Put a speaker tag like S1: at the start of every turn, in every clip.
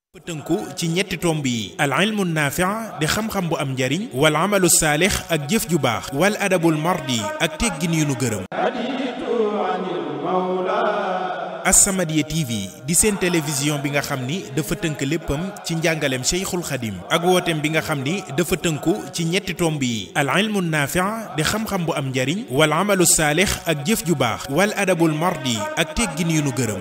S1: tënku ci ñetti tomb yi al ilmu naafi'a di xam-xam bu am njariñ wal amalu saalix ak jëf ju baax wal adabul mardi ak teggin yu nu gërëm As-Samadiyya TV di seen télévision bi nga xam ni dafa tënk léppam ci njàngaleem Cheikhul Khadim ak wooteem bi nga xam ni dafa tënku ci ñetti tomb yi al ilmu naafi'a di xam-xam bu am njariñ wal amalu saalix ak jëf ju baax wal adabul mardi ak teggin yu nu gërëm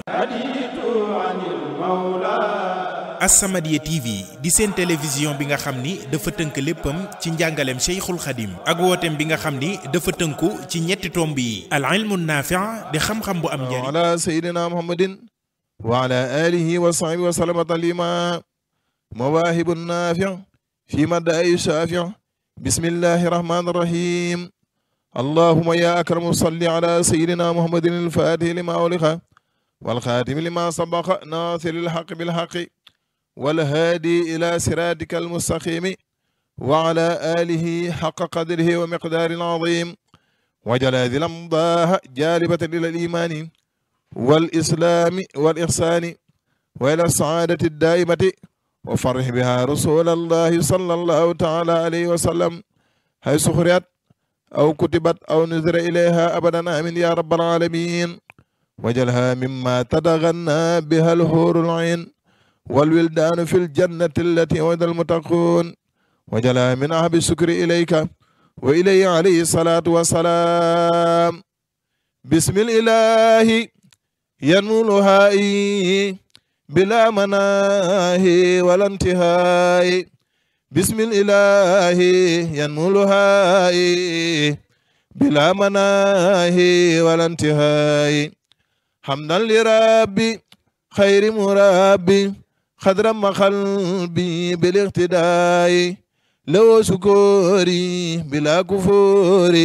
S1: As-Samadiyya TV di seen télévision bi nga xam ni dafa tënk léppam ci njàngaleem Cheikhul Khadim ak wooteem bi nga xam ni dafa tënku ci ñetti tomb yi al ilmu naafi'a di xam-xam bu am njariñ
S2: ala sayyidina muhammadin wa ala alihi wa sahbihi wa sallama taslima mawaahibu naafi' fi madaa'i shaafi' bismillahi rahmani rahim allahumma ya akramu salli ala sayyidina muhammadin al-faatihi lima ughliqa wal khaatimi lima sabaqa naasiril haqqi bil haqqi والهادي إلى صراطك المستقيم وعلى آله حق قدره ومقدار عظيم وجل هذه الأمضاء جالبة إلى الإيمان والإسلام والإحسان وإلى السعادة الدائمة وفرح بها رسول الله صلى الله تعالى عليه وسلم حيث خرجت أو كتبت أو نذر إليها أبدا آمين يا رب العالمين وجلها مما تتغنى بها الحور العين والولدان في الجنة التي وعد المتقون وجلا من أحب الشكر إليك وإليه عليه الصلاة والسلام بسم الإله ينمو لهائي بلا مناهي ولا انتهاء بسم الإله ينمو لهائي بلا مناهي ولا انتهاء حمدا لربي خير مربي خضر ما قلبي بالاقتداء لو سكوري بلا كفوري